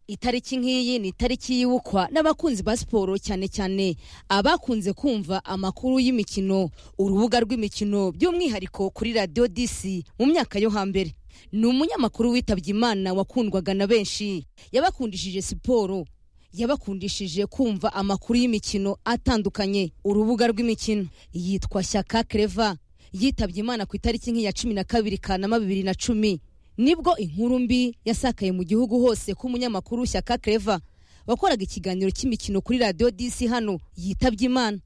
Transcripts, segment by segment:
itariki nk'iyi ni itariki yibukwa n'abakunzi ba siporo cyane cyane abakunze kumva amakuru y'imikino urubuga rw'imikino by'umwihariko kuri radiyo disi mu myaka yo hambere ni umunyamakuru witabye imana wakundwaga na benshi yabakundishije siporo yabakundishije kumva amakuru y'imikino atandukanye urubuga rw'imikino yitwa shyaka kereva yitabye imana ku itariki nk'iya cumi na kabiri kanama bibiri na cumi nibwo inkuru mbi yasakaye mu gihugu hose ko umunyamakuru shyaka kereva wakoraga ikiganiro cy'imikino kuri radiyo disi hano yitabye imana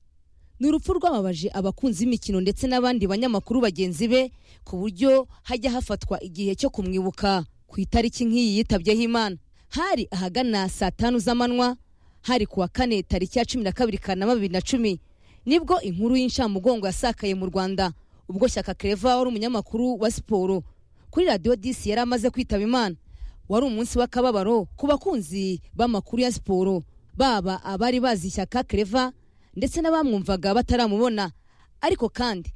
ni urupfu rwababaje abakunzi b'imikino ndetse n'abandi banyamakuru bagenzi be ku buryo hajya hafatwa igihe cyo kumwibuka ku itariki nk'iyi yitabyeho imana hari ahagana saa tanu z'amanywa hari ku wa kane tariki ya cumi na kabiri kanama bibiri na cumi nibwo inkuru y'incamugongo yasakaye mu rwanda ubwo shyaka kereva wari umunyamakuru wa siporo kuri radiyo disi yari amaze kwitaba imana wari umunsi w'akababaro ku bakunzi b'amakuru ya siporo baba abari bazi shyaka kereva ndetse n'abamwumvaga bataramubona ariko kandi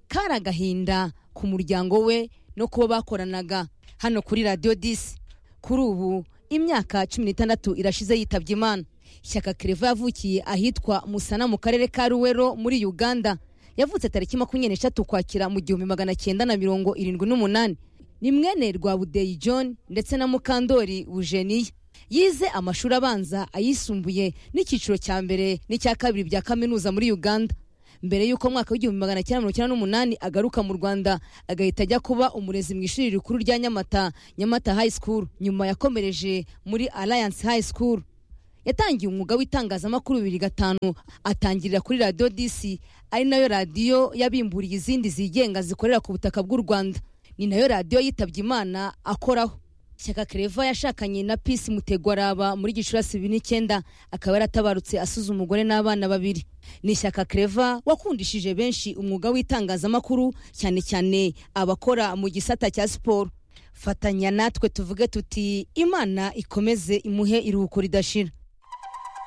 kari agahinda ku muryango we no kuba bakoranaga hano kuri radiyo disi kuri ubu imyaka cumi n'itandatu irashize yitabye imana shyaka kereva yavukiye ahitwa musana mu karere ka ruwero muri uganda yavutse tariki makumyabiri n'eshatu kwakira mu gihumbi magana cyenda na mirongo irindwi n'umunani ni mwene rwabudeyi john ndetse na mukandori wujeniya yize amashuri abanza ayisumbuye n'icyiciro cya mbere n'icya kabiri bya kaminuza muri uganda mbere y'uko mwaka w'igihumbi magana cyenda mirongo icyenda n'umunani agaruka mu rwanda agahita ajya kuba umurezi mu ishuri rikuru rya nyamata nyamata high school nyuma yakomereje muri alliance high school yatangiye umwuga w'itangazamakuru bibiri gatanu atangirira kuri radiyo disi ari nayo radiyo yabimburiye izindi zigenga zikorera ku butaka bw'u rwanda ni nayo radiyo yitabye imana akoraho shyaka kereva yashakanye na pisi mutegwaraba muri gicurasi bibiri n'icyenda akaba yaratabarutse asuze umugore n'abana babiri ni shyaka kereva wakundishije benshi umwuga w'itangazamakuru cyane cyane abakora mu gisata cya siporo fatanya natwe tuvuge tuti imana ikomeze imuhe iruhuko ridashira